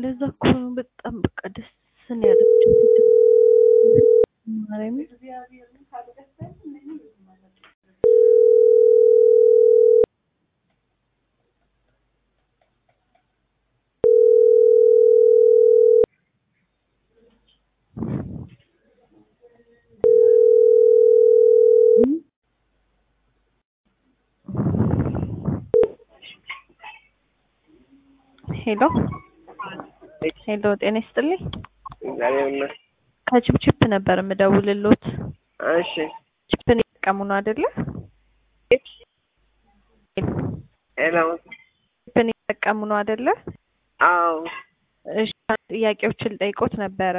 ለዛ እኮ ነው በጣም በቃ ደስ ነው ያለችው። ማርያምን ሄሎ ሄሎ፣ ጤና ይስጥልኝ። እግዚአብሔር ይመስገን። ከችፕችፕ ነበር የምደውልሎት። እሺ ችፕን እየተጠቀሙ ነው አይደለ? ሄሎ። ችፕን እየተጠቀሙ ነው አይደለ? አዎ እሺ፣ ጥያቄዎችን ጠይቆት ነበረ።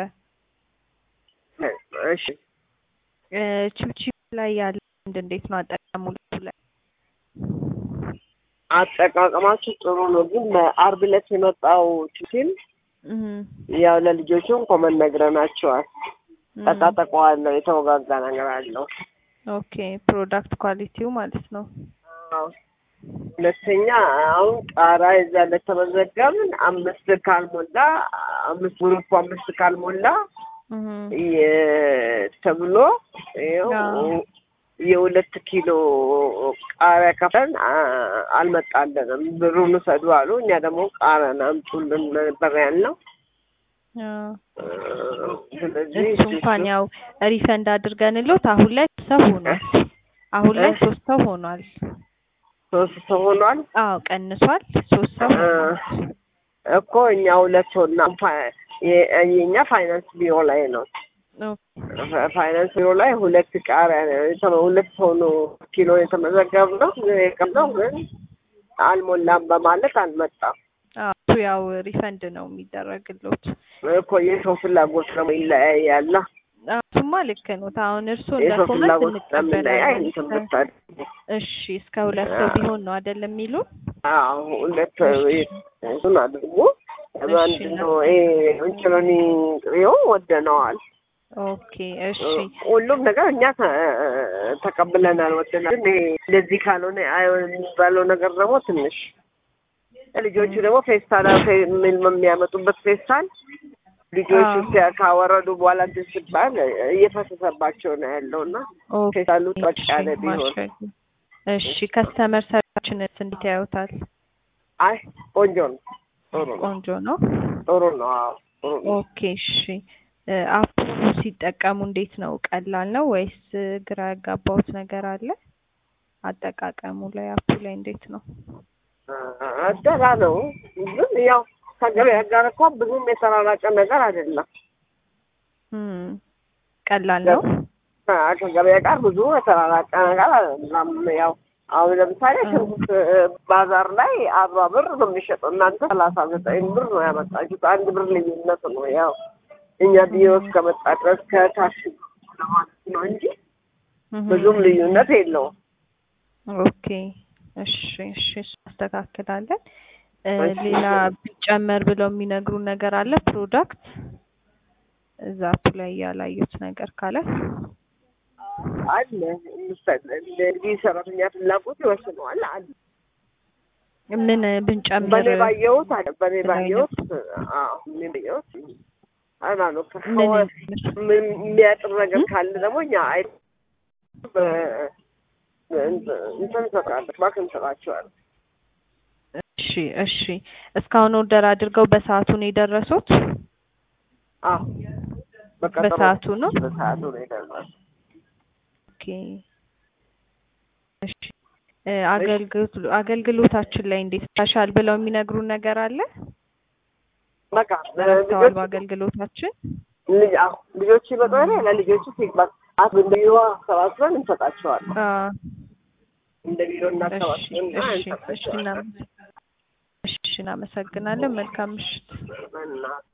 እሺ እ ችፕችፕ ላይ ያለ ልምድ እንዴት ነው አጠቃቀሙ ላይ? አጠቃቀማችሁ ጥሩ ነው፣ ግን በአርብ ዕለት የመጣው ችግር እህ ያው ለልጆቹም ኮመን ነግረናቸዋል። ጠቃጠቀዋለሁ የተወጋጋ ነገር አለው። ኦኬ ፕሮዳክት ኳሊቲው ማለት ነው። አዎ። ሁለተኛ አሁን ቃራ የዛ ለተመዘገብን አምስት ካልሞላ አምስት ግሩፕ አምስት ካልሞላ እህ የ- ተብሎ ይኸው አዎ። የሁለት ኪሎ ቃሪያ ከፍለን አ- አልመጣልንም። ብሩን ውሰዱ አሉ። እኛ ደግሞ ቃሪያን አምጡልን ነበር ያልነው። አዎ። ስለዚህ እሱ እንኳን ያው ሪፈንድ አድርገንሎት አሁን ላይ ሰው ሆኗል። አሁን ላይ እ? ሶስት ሰው ሆኗል። ሶስት ሰው ሆኗል አዎ ቀንሷል። ሶስት ሰው እ፣ ሆኗል። እኮ እኛ ሁለት ሆና ፋ- የ- የእኛ ፋይናንስ ቢሮ ላይ ነው። ኦኬ ፋ- ፋይናንስ ቢሮ ላይ ሁለት ቃሪያ ነው የተመ- ሁለት ሰው ነው ኪሎ የተመዘገብነው የቀምነው ግን አልሞላም በማለት አልመጣም። አዎ እሱ ያው ሪፈንድ ነው የሚደረግሎት። እኮ የሰው ፍላጎት ደግሞ ይለያያል። አዎ እሱማ ልክ ነው። አሁን እርሱ እንደ የሰው ኮመንት ፍላጎት ስለምንለያይ እንቀበላለን። እንትን ብታደርግ እሺ እስከ ሁለት ሰው ቢሆን ነው አይደለም የሚሉ አዎ ሁለት እሱን አድርጎ አንድ እሺ። ነው ይሄ እንጭሎኒ ጥሬው ወደነዋል። ኦኬ እሺ ሁሉም ነገር እኛ ተ- ተቀብለናል፣ ወደናል። ግን ይሄ እንደዚህ ካልሆነ አይሆንም የሚባለው ነገር ደግሞ ትንሽ ልጆቹ ደግሞ ፌስታል ምን የሚያመጡበት ፌስታል ልጆቹ አዎ። ሲያ- ካወረዱ በኋላ እንትን ሲባል እየፈሰሰባቸው ነው ያለው እና ኦኬ ፌስታሉ ጠቅ እሺ ያለ ቢሆን ማሸግ እሺ ከስተመር ሰርቪሳችንስ እንዴት ያዩታል? አይ ቆንጆ ነው፣ ጥሩ ነው፣ ቆንጆ ነው። ጥሩ ነው። አዎ ጥሩ ነው። ኦኬ እሺ እ አፑ ሲጠቀሙ እንዴት ነው? ቀላል ነው ወይስ እ ግራ ያጋባውት ነገር አለ? አጠቃቀሙ ላይ አፑ ላይ እንዴት ነው? አደጋ ነው ግን ያው ከገበያ ጋር እኮ ብዙም የተራራቀ ነገር አይደለም። እም ቀላል ነው። አ- ከገበያ ጋር ብዙ የተራራቀ ነገር አይደለም። ያው አሁን ለምሳሌ ሽንኩርት እ፣ ባዛር ላይ አርባ ብር ነው የሚሸጠው፣ እናንተ ሰላሳ ዘጠኝ ብር ነው ያመጣችሁት። አንድ ብር ልዩነት ነው። ያው እኛ ቢሮ እስከመጣ ድረስ ከታክሲ ለማለት ነው እንጂ እህ ብዙም ልዩነት የለውም። ኦኬ እሺ እሺ እሱ አስተካክላለን። እ እሺ። ሌላ ቢጨመር ብለው የሚነግሩን ነገር አለ ፕሮዳክት እዛ አፑ ላይ ያላዩት ነገር ካለ አለ ምሳሌ እንግዲህ ሰራተኛ ፍላጎት ይወስነዋል። አለ ምን ብንጨምር በኔ ባየሁት አለ በኔ ምን ባየሁት አዎ እኔ ባየሁት አና ነው ምን ምን የሚያጥር ነገር ካለ ደግሞ እኛ አይ በ- እንትን እንሰጣለን ባክ እንሰጣቸዋለን። እሺ እሺ እስካሁን ኦርደር አድርገው በሰዓቱ ነው የደረሱት? አዎ በቀጠሮ በሰዓቱ ነው? በሰዓቱ ነው የደረሰው። ኦኬ እሺ እ አገልግሎት አገልግሎታችን ላይ እንዴት ታሻል ብለው የሚነግሩን ነገር አለ? በቃ ረድተዋል ልጆች በአገልግሎታችን? ልጅ አዎ ልጆች ይመጣሉ ለልጆቹ ፊድባክ አት እንደ ቢሮ አሰባስበን እንሰጣቸዋለን። አ እንደ ቢሮ እሺ እናሰባስበን እሺ እሺ እንሰጣቸዋለን። እናመሰ- እሺ እናመሰግናለን። መልካም ምሽት። እና